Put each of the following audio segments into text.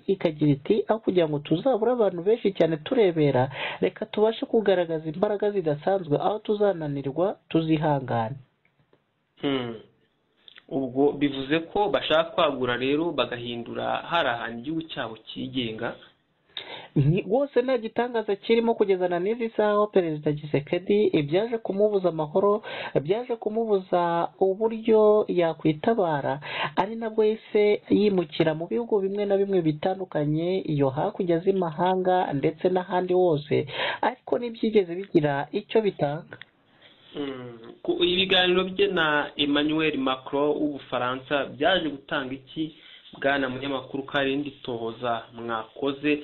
ikagira iti “Aho kugira ngo tuzabure abantu benshi cyane turebera reka tubashe kugaragaza imbaraga zidasanzwe aho tuzananirwa tuzihangane ubwo bivuze ko bashaka kwagura rero bagahindura hari ahantu igihugu cyabo cyigenga rwose nta gitangaza kirimo kugezana n'izi saha aho perezida gisekedi ibyaje kumubuza amahoro byaje kumubuza uburyo yakwitabara ari nabwo yahise yimukira mu bihugu bimwe na bimwe bitandukanye iyo hakurya z'imahanga ndetse n'ahandi hose ariko ntibyigeze bigira icyo bitanga ibiganiro bye na emmanuel macron w'ubufaransa byaje gutanga iki bwana munyamakuru ko hari indi tohoza mwakoze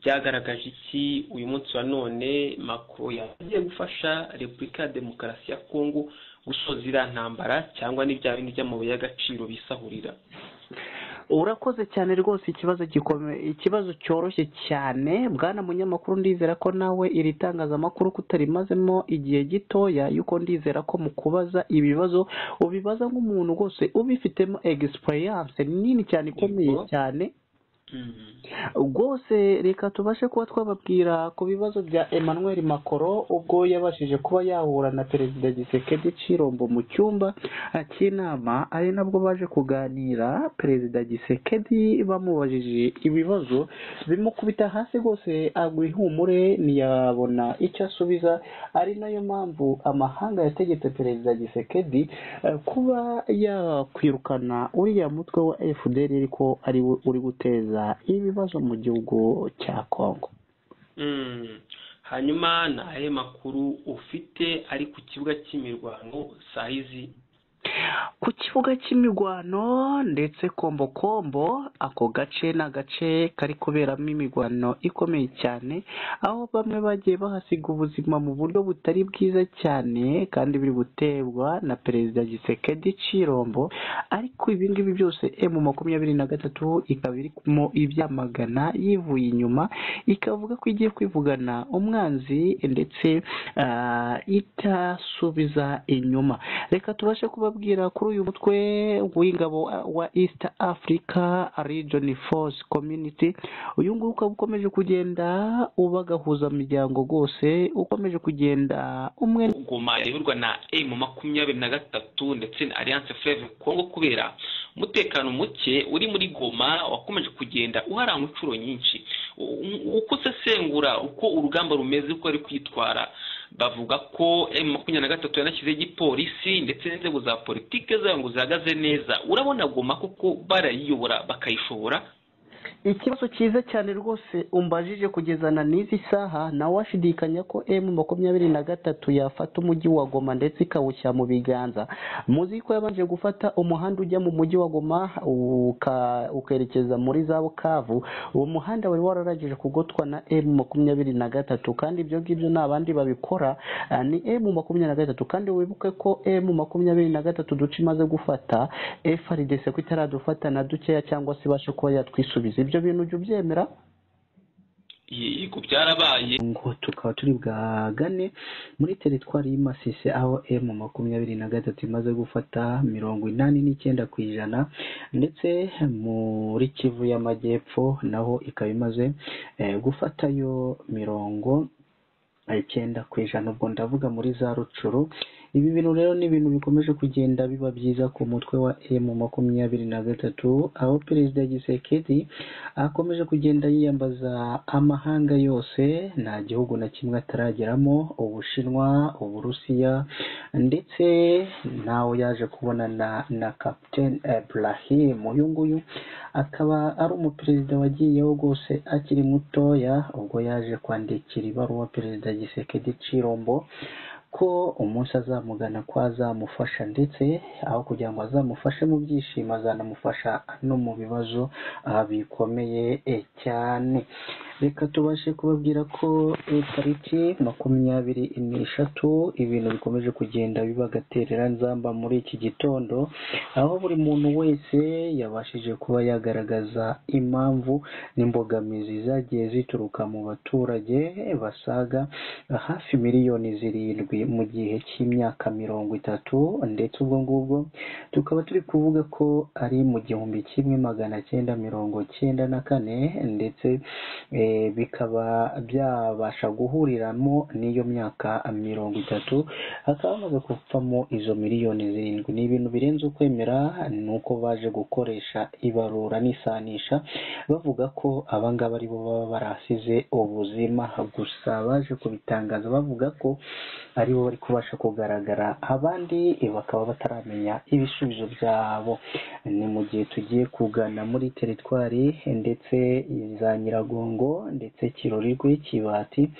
byagaragaje iki uyu munsi wa none macron yagiye gufasha repubulika ya demokarasi ya kongo gusoza iriya ntambara cyangwa n'ibya bindi by'amabuye y'agaciro bisahurira urakoze cyane rwose ikibazo gikomeye ikibazo cyoroshye cyane bwana munyamakuru ndizera ko nawe iri tangazamakuru kutarimazemo igihe gitoya yuko ndizera ko mu kubaza ibibazo ubibaza nk'umuntu rwose ubifitemo egisipuriyanse nini cyane ikomeye cyane rwose reka tubashe kuba twababwira ku bibazo bya emmanuel makoro ubwo yabashije kuba yahura na perezida gisekedi cirombo mu cyumba cy'inama ari nabwo baje kuganira perezida gisekedi bamubajije ibibazo bimukubita hasi rwose agwa ihumure ntiyabona icyo asubiza ari nayo mpamvu amahanga yategetse perezida gisekedi kuba yakwirukana uriya mutwe wa fdr ariko ari we uri guteza ibibazo mu gihugu cya kongo hanyuma ni ayahe makuru ufite ari ku kibuga cy'imirwano saa izi ku kibuga cy'imirwano ndetse kombokombo ako gace ni agace kari kuberamo imirwano ikomeye cyane aho bamwe bagiye bahasiga ubuzima mu buryo butari bwiza cyane kandi biri guterwa na perezida gisekedi cirombo ariko ibingibi byose emu makumyabiri na gatatu ikaba irimo ibyamagana yivuye inyuma ikavuga ko igiye kwivugana umwanzi ndetse itasubiza inyuma reka tubashe kubabwira kuri uyu mutwe w'ingabo wa East Africa Region Force Community uyu nguyu ukaba ukomeje kugenda ubagahuza imiryango rwose ukomeje kugenda umwe goma riyoborwa na emu makumyabiri na gatatu ndetse na alliance fleve kongo kubera umutekano muke uri muri goma wakomeje kugenda uharanga inshuro nyinshi uko usesengura uko urugamba rumeze uko ari kwitwara bavuga ko emu makumyabiri na gatatu yanashyizeho igipolisi ndetse n'inzego za politiki zayo ngo zihagaze neza urabona goma kuko barayiyobora bakayishobora ikibazo cyiza cyane rwose umbajije kugezana n'izi saha nawe washidikanya ko emu makumyabiri na gatatu yafata umujyi wa goma ndetse ikawushyira mu biganza muzi ko yabanje gufata umuhanda ujya mu mujyi wa goma ukerekeza muri za bukavu uwo muhanda wari wararangije kugotwa na emu makumyabiri na gatatu kandi ibyo ngibyo nta bandi babikora ni emu makumyabiri na gatatu kandi wibuke ko emu makumyabiri na gatatu duce imaze gufata efaridese ko itaradufata na dukeya cyangwa se ibashe kuba yatwisubiza ibyo bintu ujya ubyemera yego byarabaye ngo tukaba turi bwagane muri teritwari y'imasisi aho emu makumyabiri na gatatu imaze gufata mirongo inani n'icyenda ku ijana ndetse muri kivu y'amajyepfo naho ikaba imaze gufatayo mirongo icyenda ku ijana ubwo ndavuga muri za rucuru ibi bintu rero ni ibintu bikomeje kugenda biba byiza ku mutwe wa emu makumyabiri na gatatu aho perezida gisekedi akomeje kugenda yiyambaza amahanga yose nta gihugu na kimwe atarageramo ubushinwa uburusiya ndetse nawe yaje kubonana na captain Ibrahim uyu nguyu akaba ari umuperezida wagiyeho rwose akiri mutoya ubwo yaje kwandikira ibaruwa perezida gisekedi cirombo ko umunsi azamugana ko azamufasha ndetse aho kugira ngo azamufashe mu byishimo azanamufasha no mu bibazo bikomeye cyane reka tubashe kubabwira ko eh, tariki makumyabiri n'eshatu ibintu bikomeje kugenda biba agaterera nzamba muri iki gitondo aho buri muntu wese yabashije kuba yagaragaza impamvu n'imbogamizi zagiye zituruka mu baturage basaga hafi miliyoni zirindwi mu gihe cy'imyaka mirongo itatu ndetse ubwo ngubwo tukaba turi kuvuga ko ari mu gihumbi kimwe magana cyenda mirongo cyenda na kane ndetse eh, bikaba byabasha guhuriramo n'iyo myaka mirongo itatu hakaba hamaze kuvamo izo miliyoni zirindwi ni ibintu birenze ukwemera ni uko baje gukoresha ibarura n'isanisha bavuga ko abangaba ari bo baba barasize ubuzima gusa baje kubitangaza bavuga ko ari bo bari kubasha kugaragara abandi bakaba bataramenya ibisubizo byabo ni mu gihe tugiye kugana muri teritwari ndetse za nyiragongo ndetse kirori rw'ikibati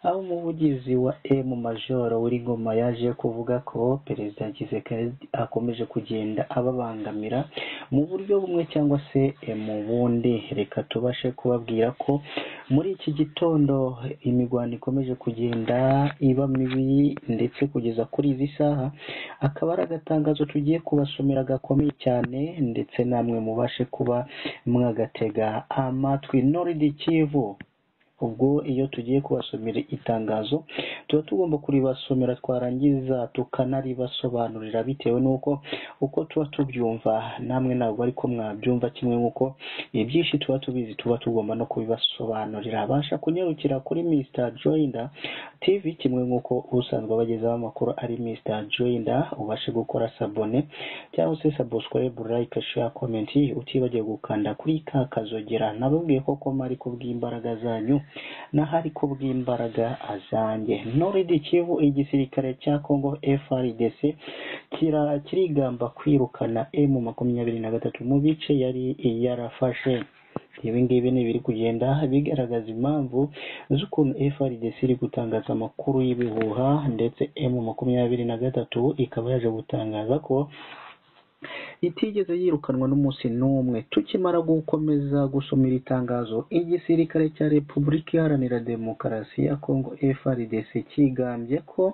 aho umuvugizi wa emu majoro w'ingoma yaje kuvuga ko perezida Tshisekedi akomeje kugenda ababangamira mu buryo bumwe cyangwa se eh, mu bundi reka tubashe kubabwira ko muri iki gitondo imirwano ikomeje kugenda iba mibi ndetse kugeza kuri izi saha akaba ari agatangazo tugiye kubasomera gakomeye cyane ndetse namwe mubashe kuba mwagatega amatwi noridi kivu ubwo iyo tugiye kubasomera itangazo tuba tugomba kuribasomera twarangiza tukanaribasobanurira bitewe n'uko uko tuba tubyumva namwe ntabwo ariko mwabyumva kimwe nk'uko ibyinshi tuba tubizi tuba tugomba no kubibasobanurira abasha kunyarukira kuri Mr Joyinda TV kimwe nk'uko usanzwe abagezaho amakuru ari Mr Joyinda ubashe gukora sabone cyangwa se subscribe like share comment utibagiwe gukanda kuri ka kazogera nababwiye ko koma ari kubw'imbaraga zanyu n'ahari kubw'imbaraga zanjye noridi kivu igisirikare cya congo frdc kira- kirigamba kwirukana emu makumyabiri na gatatu mu bice yari yarafashe ibi ngibi ni ibiri kugenda bigaragaza impamvu z'ukuntu FRDC iri gutangaza amakuru y'ibihuha ndetse emu makumyabiri na gatatu ikaba yaje gutangaza ko itigeze yirukanwa n'umunsi n'umwe tukimara gukomeza gusoma iri tangazo igisirikare cya repubulika iharanira demokarasi ya kongo frdc kigambye ko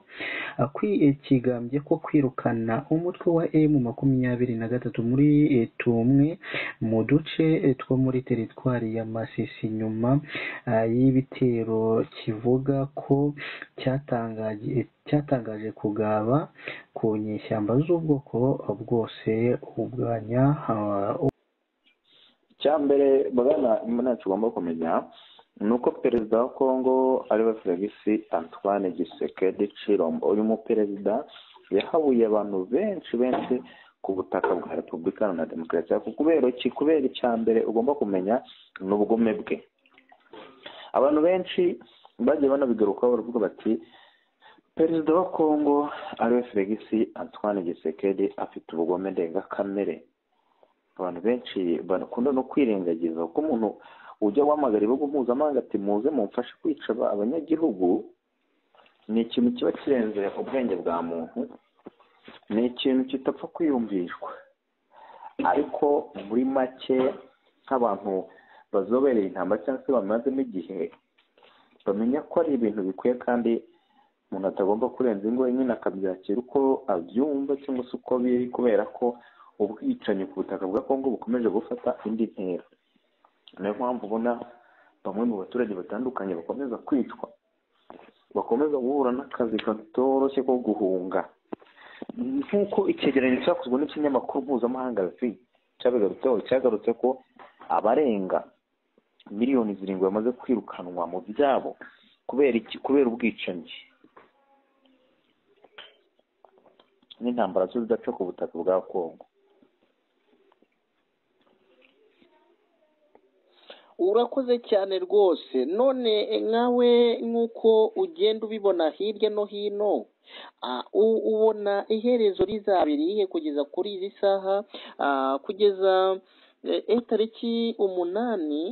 akwiye kigambye ko kwirukana umutwe wa emu makumyabiri na gatatu muri eh, tumwe mu duce eh, two muri teritwari ya masisi nyuma ah, y'ibitero kivuga ko cyatangaje cyatangaje kugaba ku nyeshyamba z'ubwoko bwose ubwanya ah, icyambere bwana imbona tugomba kumenya ni uko perezida wa kongo ariwe felix antoine gisekedi cirombo uyu muperezida yahabuye abantu benshi benshi ku butaka bwa repubulika iharanira demokarasi ariko kubera iki kubera icya mbere ugomba kumenya ni ubugome bwe abantu benshi bagiye banabigarukaho baravuga bati perezida wa kongo ariwe felix antoine gisekedi afite ubugome ndengakamere abantu benshi bakunda no kwirengagiza kuko umuntu ujya wamagara ibihugu mpuzamahanga ati muze mumfashe kwica aba- abanyagihugu ni ikintu kiba kirenze ubwenge bwa muntu ni ikintu kitapfa kwiyumvishwa ariko muri make nk'abantu bazobereye intambara cyangwa se bamazemo igihe bamenya ko ari ibintu bikwiye kandi umuntu atagomba kurenza ingo nyine akabyakira uko abyumva cyangwa se uko biri kubera ko ubwicanyi ku butaka bwa kongo bukomeje gufata indi ntera niyo mpamvu ubona bamwe mu baturage batandukanye bakomeza kwicwa bakomeza guhura n'akazi katoroshye ko guhunga nk'uko icyegeranyo cyakozwe n'ikinyamakuru mpuzamahanga rafi cyabigarutseho cyagarutse ko abarenga miliyoni zirindwi bamaze kwirukanwa mu byabo kubera iki kubera ubwicanyi n'intambara zo zidaca ku butaka bwa kongo urakoze cyane rwose none nkawe nk'uko ugenda ubibona hirya no hino ah, u- ubona iherezo rizaba irihe kugeza kuri izi saha ah, kugeza eh, eh, tariki umunani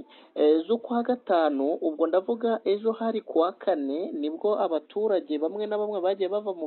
eh, z'ukwa gatanu ubwo ndavuga ejo hari kuwa kane nibwo abaturage bamwe na bamwe bagiye bava mu